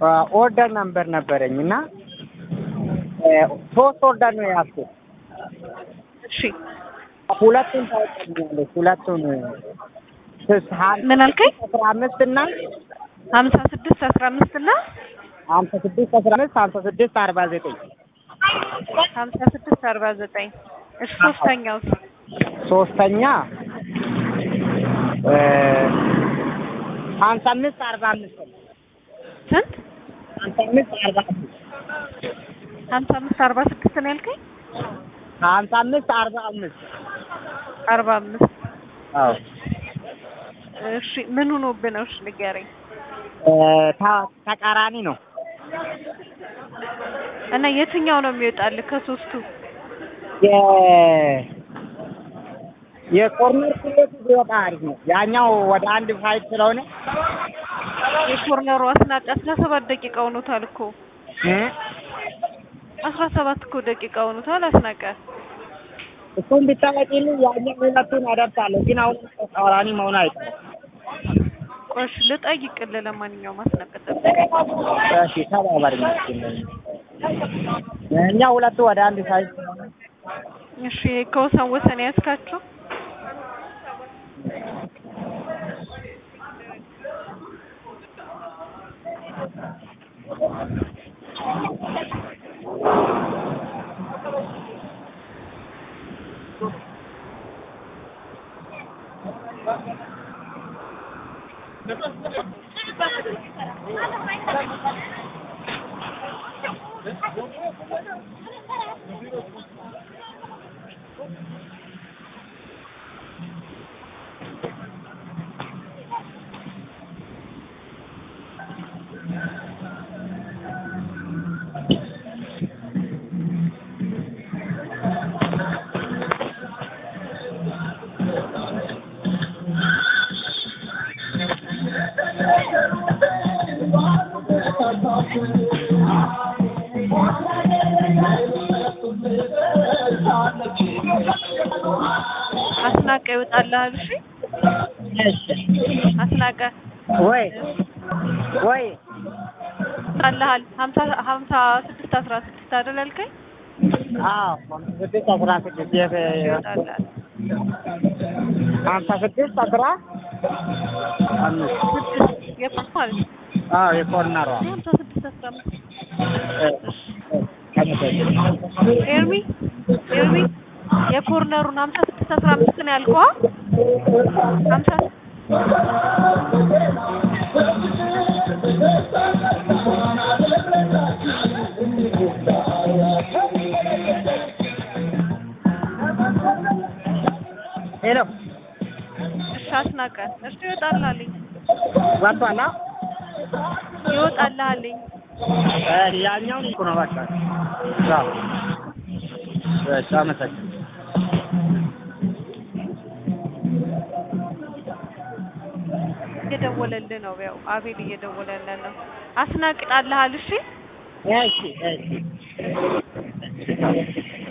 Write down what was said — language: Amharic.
ኦርደር ነምበር ነበረኝ እና ሶስት ኦርደር ነው የያዝኩት። እሺ ሁለቱን ታወጣልኛለች። ሁለቱን ምን አልከኝ? አስራ አምስት እና ሀምሳ ስድስት አስራ አምስት እና ሀምሳ ስድስት አስራ አምስት ሀምሳ ስድስት አርባ ዘጠኝ ሀምሳ ስድስት አርባ ዘጠኝ እሺ ሶስተኛው ሶስተኛ ሀምሳ አምስት አርባ አምስት ስንት? ሀምሳ አምስት አርባ አምስት ሀምሳ አምስት አርባ ስድስት ነው ያልከኝ? ሀምሳ አምስት አርባ አምስት አርባ አምስት አዎ እሺ ምን ሆኖብህ ነው? እሺ ንገረኝ። ታ- ተቃራኒ ነው። እና የትኛው ነው የሚወጣልህ ከሶስቱ? የ የኮርነር ስሌቱ ቢወጣ አሪፍ ነው። ያኛው ወደ አንድ ፋይት ስለሆነ የኮርነሩ አስናቀ አስራ ሰባት ደቂቃ ሆኖታል እኮ እ አስራ ሰባት እኮ ደቂቃ ሆኖታል አስናቀ። እሱን ብታወጪልኝ ያኛው ሁለቱን አደርሳለሁ። ግን አሁን ተቃራኒ መሆን አይቀርም። ቆይ እሺ ልጠይቅልህ። ለማንኛውም አስናቀ ጠብቅ። እሺ ተባባሪ እኛ ሁለቱ ወደ አንድ ፋይት ስለሆነ እሺ ከወሰን ወሰን ያዝካቸው? አስናቀ ይወጣልሃል። እሺ አስናቀ ወይ ወይ ይወጣልሃል። ሀምሳ ሀምሳ ስድስት አስራ ስድስት አይደል ያልከኝ? አዎ ሀምሳ ስድስት አስራ ስድስት የት ይወጣልሃል። ሀምሳ ስድስት አስራ አምስት ስድስት የፓስ ማለት ነው። አዎ የኮርነሯ ሀምሳ ስድስት አስራ አምስት እ ኤርሚ ኤርሚ የኮርነሩን ሀምሳ ስድስት አስራ አምስት ነው ያልከው? አ? ሀምሳ ሄሎ እሺ አስናቀ እሺ ይወጣልሃልኝ ወጥቷል? አ? ይወጣልሃልኝ እ ያኛውን እኮ ነው በቃ አዎ እሺ አመሰግናለሁ። እየደወለልህ ነው። ያው አቤል እየደወለልህ ነው። አስናቅጣልሃል። እሺ እሺ እሺ